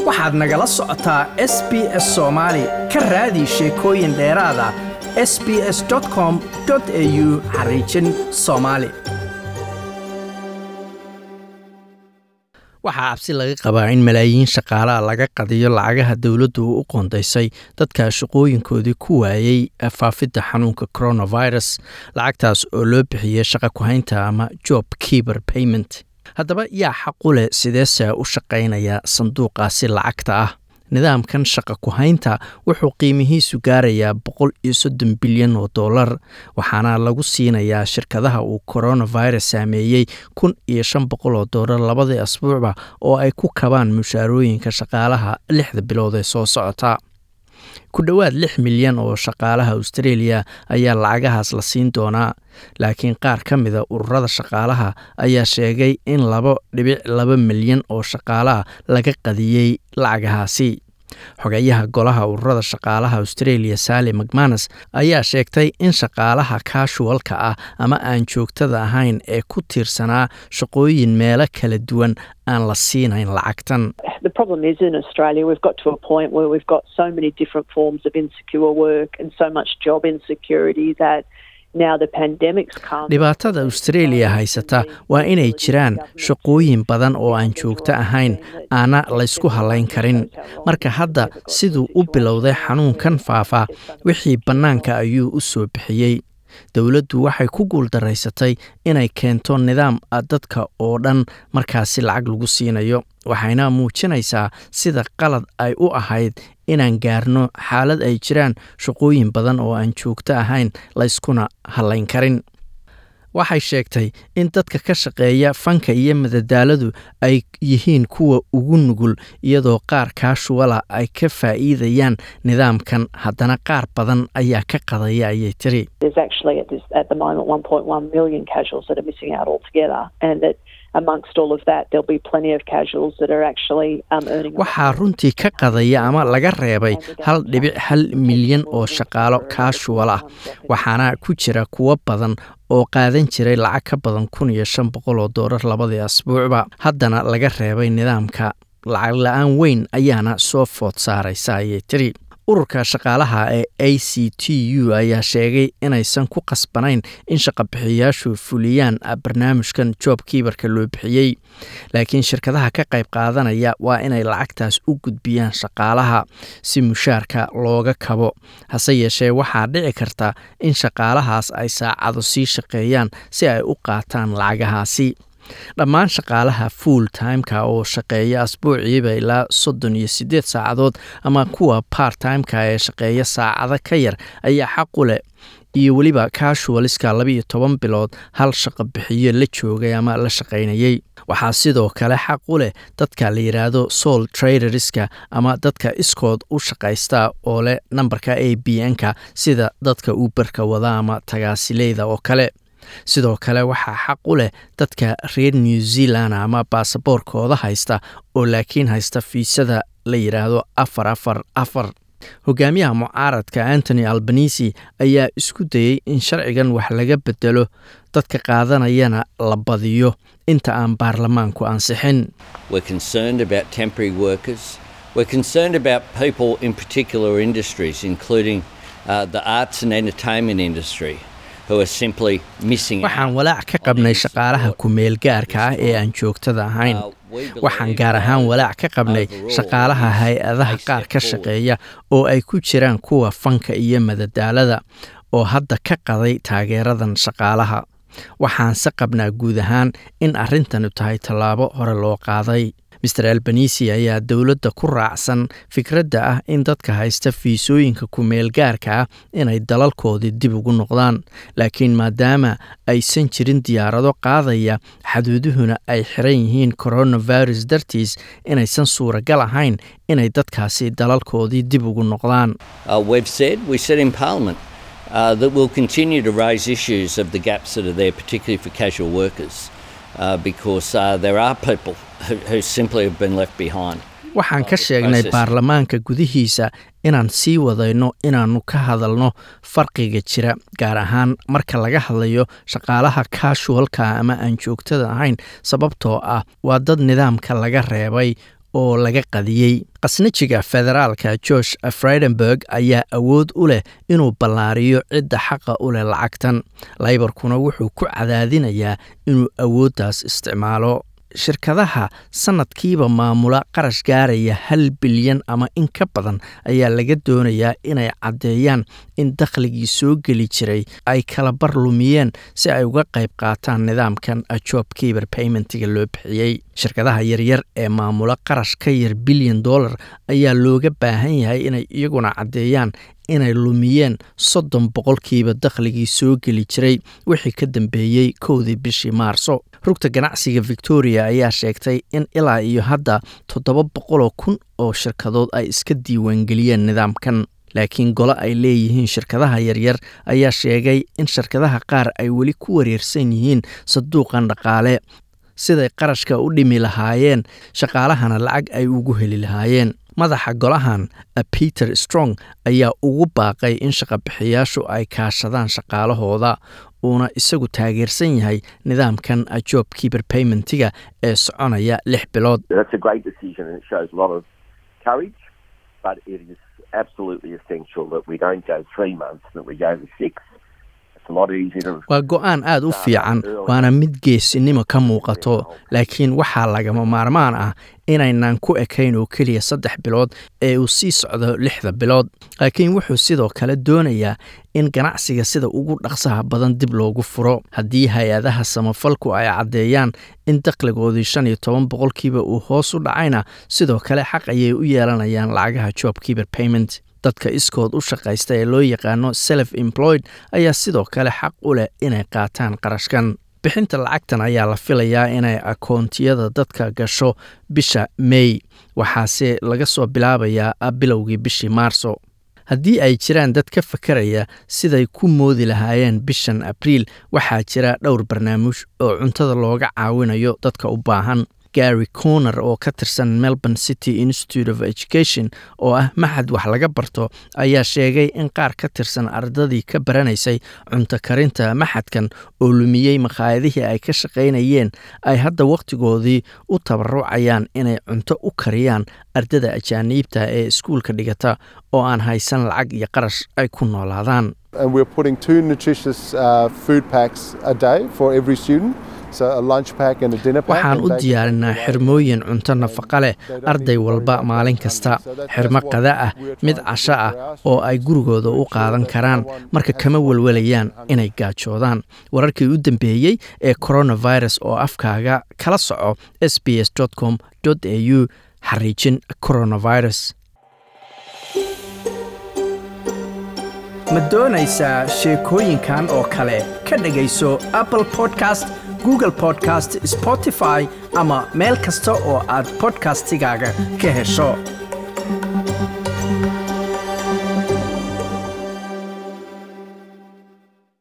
waxaad nagala socotaa s b s soomaali ka raadi sheekooyin dheeraada s b s com au xariijin soomaali waxaa cabsi laga qabaa in malaayiin shaqaalaha laga qadiyo lacagaha dowladdu u qoondaysay dadka shaqooyinkoodii ku waayey faafidda xanuunka coronavirus lacagtaas oo loo bixiyey shaqa ku-haynta ama job keeber payment haddaba yaa xaqu leh sideese u shaqaynaya sanduuqaasi lacagta ah nidaamkan shaqa ku-haynta wuxuu qiimihiisu gaarayaa boqol iyo soddon bilyan oo dollar waxaana lagu siinayaa shirkadaha uu coronavirus saameeyey kun iyo shan boqol oo dollar labadii asbuucba oo ay ku kabaan mushaarooyinka shaqaalaha lixda bilood ee soo socota ku dhowaad lix milyan oo shaqaalaha australia ayaa lacagahaas la siin doonaa laakiin qaar ka mida ururada shaqaalaha ayaa sheegay in laba dhibic laba milyan oo shaqaalaha laga qadiyey lacagahaasi xogayaha golaha ururada shaqaalaha australia sally macmanus ayaa sheegtay in shaqaalaha kaashuwalka ah ama aan joogtada ahayn ee ku tiirsanaa shaqooyin meelo kala duwan aan la siinayn lacagtan The problem is in Australia, we've got to a point where we've got so many different forms of insecure work and so much job insecurity that now the pandemic's come. dhibaatada australia haysata waa inay jiraan shaqooyin badan oo aan joogto ahayn aana laysku halayn karin marka hadda siduu u bilowday xanuunkan faafa wixii bannaanka ayuu u soo bixiyey dowladdu waxay ku guuldaraysatay inay keento nidaam dadka oo dhan markaasi lacag lagu siinayo waxayna muujinaysaa sida qalad ay u ahayd inaan gaarno xaalad ay jiraan shaqooyin badan oo aan joogto ahayn layskuna hallayn karin waxay sheegtay in dadka ka shaqeeya fanka iyo madadaaladu ay yihiin kuwa ugu nugul iyadoo qaar kaashuwala ay ka faa'iidayaan nidaamkan haddana qaar badan ayaa ka qadaya ayay tiri There's actually at, this, at the moment 1.1 million casuals that are missing out altogether, and that amongst all of that, there'll be plenty of casuals that are actually um, earning. a lot waxaa runtii ka qadaya ama laga reebay hal dhibic hal milyan oo shaqaalo kaashuwal ah waxaana ku jira kuwo badan oo qaadan jiray lacag ka badan kun iyo shan boqol oo doolar labadii asbuucba haddana laga reebay nidaamka lacag la-aan weyn ayaana soo food saaraysa ayay tiri ururka shaqaalaha ee a c t u ayaa sheegay inaysan ku qasbanayn in shaqabixiyayaashu fuliyaan barnaamijkan job kiibarka loo bixiyey laakiin shirkadaha ka qayb qaadanaya waa inay lacagtaas u gudbiyaan shaqaalaha si mushaarka looga kabo hase yeeshee waxaa dhici karta in shaqaalahaas ay saacado sii shaqeeyaan si ay u qaataan lacagahaasi dhammaan shaqaalaha full timeka oo shaqeeya asbuuciiba ilaa soddon iyo siddeed saacadood ama kuwa part timeka ee shaqeeya saacado ka yar ayaa xaqu leh iyo weliba casualiska labaiyo toban bilood hal shaqo bixiyo la joogay ama la shaqaynayey waxaa sidoo kale xaq u leh dadka la yidhaahdo soul traderska ama dadka iskood u shaqaysta oo leh nambarka a b n-ka sida dadka uberka wada ama tagaasileyda oo kale sidoo kale waxaa xaq u leh dadka reer new zealand ama baasaboorkooda haysta oo laakiin haysta fiisada la yidhaahdo afar afar afar hogaamiyaha mucaaradka antony albanisi ayaa isku dayey in sharcigan wax laga bedelo dadka qaadanayana la badiyo inta aan baarlamaanku ansixin We're concerned about temporary workers. We're concerned about people in particular industries, including uh, the arts and entertainment industry, who are simply missing out. waxaan walaac ka qabnay shaqaalaha ku-meel gaarka ah ee aan joogtada ahayn waxaan gaar ahaan walaac ka qabnay shaqaalaha hay-adaha qaar ka shaqeeya oo ay ku jiraan kuwa fanka iyo madadaalada oo hadda ka qaday taageeradan shaqaalaha waxaanse qabnaa guud ahaan in arrintanu tahay tallaabo hore loo qaaday master albanisi ayaa dowladda ku raacsan fikradda ah in dadka haysta fiisooyinka ku-meel gaarka ah inay dalalkoodii dib ugu noqdaan laakiin maadaama aysan jirin diyaarado qaadaya xaduuduhuna ay xiran yihiin coronavirus dartiis inaysan suuragal ahayn inay dadkaasi dalalkoodii dib ugu noqdaan Uh, we've said, we said in Parliament, uh, that we'll continue to raise issues of the gaps that are there, particularly for casual workers, uh, because uh, there are people who, who simply have been left behind. waxaan ka sheegnay baarlamaanka gudihiisa inaan sii wadayno inaannu ka hadalno farqiga jira gaar ahaan marka laga hadlayo shaqaalaha kaashualka ama aan joogtada ahayn sababtoo ah waa dad nidaamka laga reebay oo laga qadiyey qasnajiga federaalka george friedenberg ayaa awood u leh inuu ballaariyo cidda xaqa u leh lacagtan laybarkuna wuxuu ku cadaadinayaa inuu awooddaas isticmaalo shirkadaha sanadkiiba maamula qarash gaaraya hal bilyan ama in ka badan ayaa laga doonayaa inay caddeeyaan in dakhligii soo geli jiray ay kala bar lumiyeen si ay uga qayb qaataan nidaamkan job kiber paymentiga loo bixiyey shirkadaha yaryar ee maamula qarash ka yar bilyan dollar ayaa looga baahan yahay inay iyaguna caddeeyaan inay lumiyeen soddon boqolkiiba dakhligii soo geli jiray wixii ka dambeeyey kowdii bishii maarso rugta ganacsiga victoria ayaa sheegtay in ilaa iyo hadda toddoba boqoloo kun oo shirkadood ay iska diiwaangeliyeen nidaamkan laakiin gole ay leeyihiin shirkadaha yaryar ayaa sheegay in shirkadaha qaar ay weli ku wareersan yihiin saduuqan dhaqaale siday qarashka u dhimi lahaayeen shaqaalahana lacag ay ugu heli lahaayeen madaxa golahan peter strong ayaa ugu baaqay in shaqabixiyaashu ay kaashadaan shaqaalahooda uuna isagu taageersan yahay nidaamkan job kiber paymentiga ee soconaya lix bilood waa go-aan aada u fiican waana mid geesinimo ka muuqato laakiin waxaa lagama maarmaan ah inaynan ku ekayn oo keliya saddex bilood ee uu sii socdo lixda bilood laakiin wuxuu sidoo kale doonayaa in ganacsiga sida ugu dhaqsaha badan dib loogu furo haddii hay-adaha samafalku ay caddeeyaan in dakhligoodii shan iyo toban boqolkiiba uu hoos u dhacayna sidoo kale xaq ayay u yeelanayaan lacagaha job kiber payment dadka iskood u shaqaysta ee loo yaqaano self employed ayaa sidoo kale xaq u leh inay qaataan qarashkan bixinta lacagtan ayaa la filayaa inay akoontiyada dadka gasho bisha mey waxaase laga soo bilaabayaa bilowgii bishii maarso haddii ay jiraan dad ka fakaraya siday ku moodi lahaayeen bishan abriil waxaa jira dhowr barnaamij oo cuntada looga caawinayo dadka u baahan gary corner oo ka tirsan melbourne city institute of education oo ah maxad wax laga barto ayaa sheegay in qaar ka tirsan ardadii ka baranaysay cunto karinta maxadkan oo lumiyey makhaayadihii ay ka shaqaynayeen ay hadda wakhtigoodii u tabarucayaan inay cunto u kariyaan ardada ajaaniibta ee iskuulka dhigata oo aan haysan lacag iyo qarash ay ku noolaadaan waxaan u diyaarinaa xirmooyin cunto nafaqa leh arday walba maalin kasta xirmo qada ah mid casho ah oo ay gurigooda u qaadan karaan marka kama welwalayaan inay gaajoodaan wararkii u dambeeyey ee coronavirus oo afkaaga kala soco s b s com au xariijin coronavirus ma doonaysaa sheekooyinkan oo kale ka dhegayso apple podcast google podcast spotify ama meel kasta oo aad bodkastigaaga ka hesho